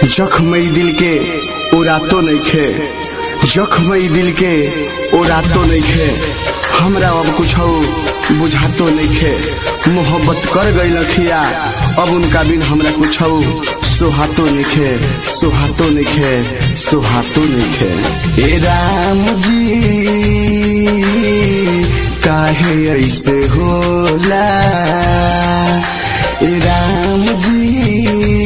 जख्म दिल के उरातो नइखे जख्म दिल के उरातो नइखे हमरा अब कुछ बुझातो नइखे मोहब्बत कर गई लखिया अब उनका बिन हमरा कुछ सुहातो नइखे सुहातो नइखे सुहातो नइखे ए राम जी काहे ऐसे होला ए राम जी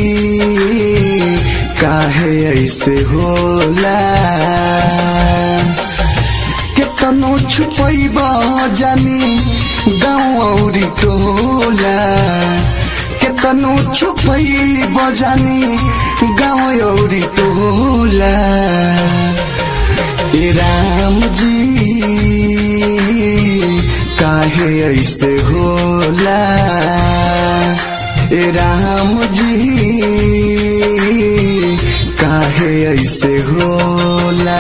काहे ऐसे होला केतनो छुपैब जानी गाउँ औरी टोला केतनो छुपैब जानी गाउँ औरी टोला ए राम जी काहे ऐसे होला ए राम जी काहे ऐसे होला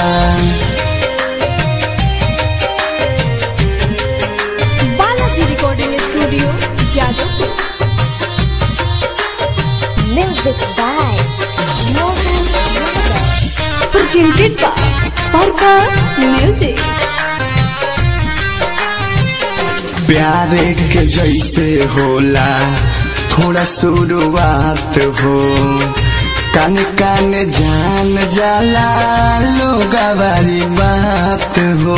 Balaji recording studio Jadavpur Music by Mohan Yadav. presented by Parka Music. प्यारे के जैसे होला थोड़ा शुरुआत हो कान कान जान जाला लोग वाली बात हो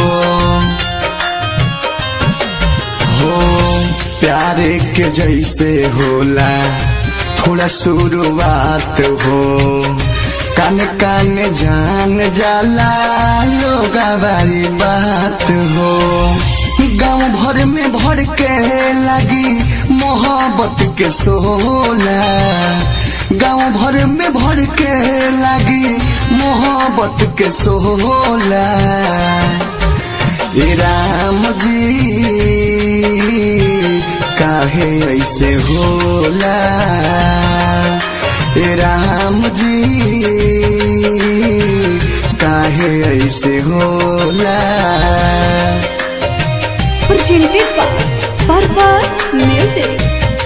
हो प्यारे के जैसे होला थोड़ा शुरुआत हो कान कान जान जाला लोग वाली बात हो गाँव भर में भर के लगी मोहब्बत के सोला गाँव भर में भर के लगी मोहब्बत के सोला ए राम जी काहे ऐसे होला ए राम जी काहे ऐसे होला Presented by Parka Music.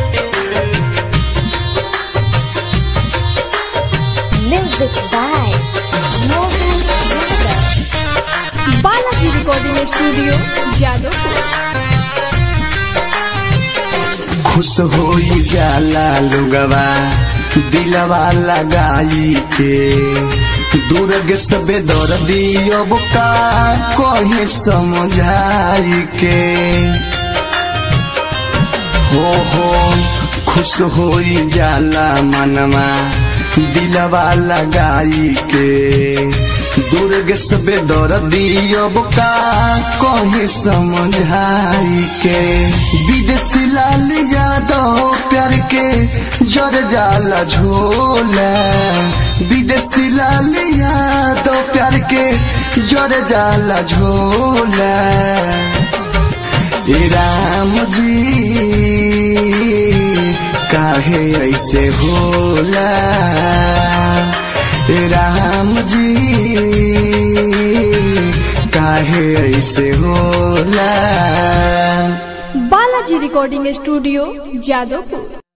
Music by Mohan Yadav. Balaji recording studio Jadavpur खुश होई जाला लोगवा दिलवा लगाई के दुर्ग सबे दर दियो का कहे समझाई के हो हो खुश होई जाला मनवा दिलवा लगाई के दुर्ग सबे दर दियो का कहे समझाई के विदेशी लाल यादव प्यार के जर जाला झोला विदेशी लाल यादव प्यार के जर जाला झोला ए राम जी काहे ऐसे होला ए राम जी काहे ऐसे होला बालाजी रिकॉर्डिंग स्टूडियो जादवपुर